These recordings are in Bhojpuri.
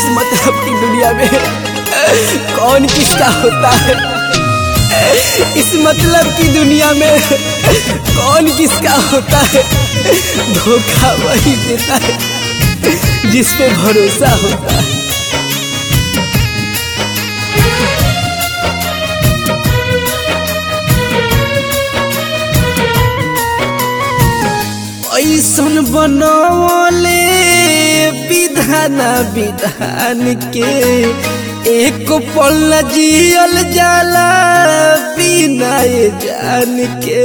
मतलब की दुनिया में कौन किसका होता है इस मतलब की दुनिया में कौन किसका होता है धोखा वही देता है जिस पे भरोसा होता है ऐसन बनवले विधान विधान के एक पल जियल जाला बिना जान के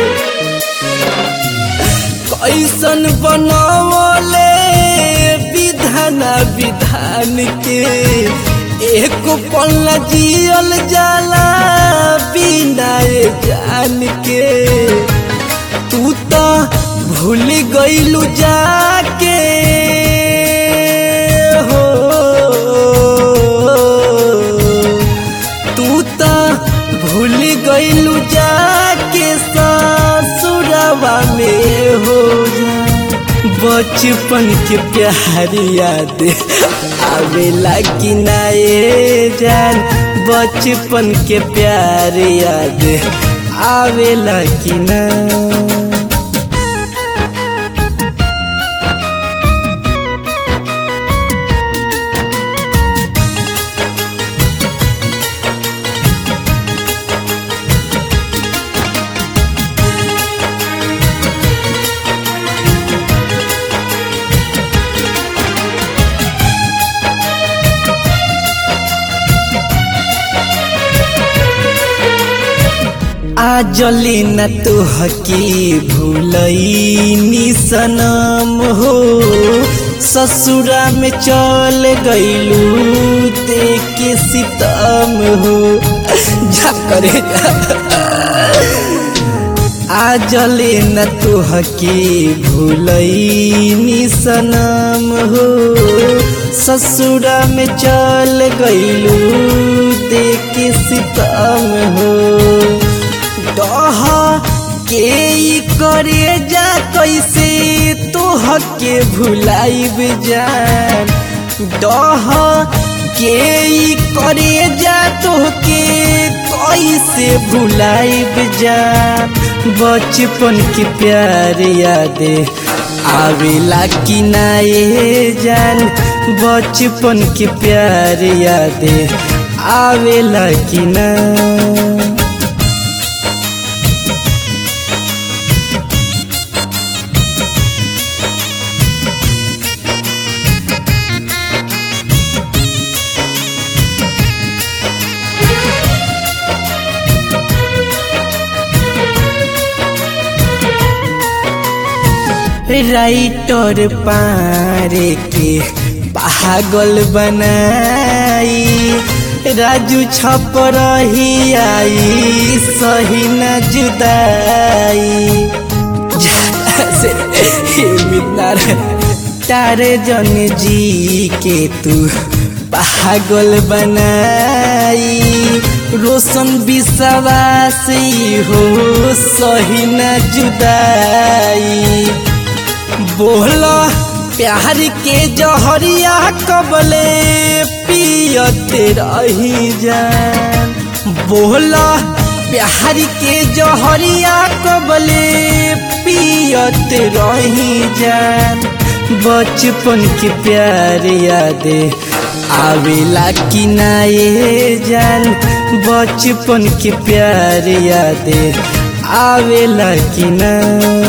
कैसन बनवले विधान विधान के एक पल जियल जाला बिना जान के तू तो भूल गईलू जाके हो तू तो भूल गईलू जाके ससुरवा में हो जा बचपन के प्यार याद आवेला कि नाए जान बचपन के प्यार याद आवेला कि ना आजली न तो हकी भूलई सनम हो ससुरा में चल गईलू के सितम हो जा करे आजले न तो हकी भूलई सनम हो ससुरा में चल गईलू के सितम हो डह के ई करे जा कैसे तोह के भुलाइब जान डह के ई करे जा तोह के कैसे भुलाइब जान बचपन के प्यार यादे आवेला कि नाए जान बचपन के प्यार यादे आवेला कि ना राइटर पारे के पागल बनाई राजू छप रही आई सही न जुदाई से मितार तारे जन जी के तू पागल बनाई रोशन विश्वास हो सही न जुदाई बोला प्यार के जहरिया कबले पियते रही जान बोला प्यार के जहरिया कबले पियते रही जान बचपन के प्यार यादे आवेला कि नाए जान बचपन के प्यार यादे आवेला कि ना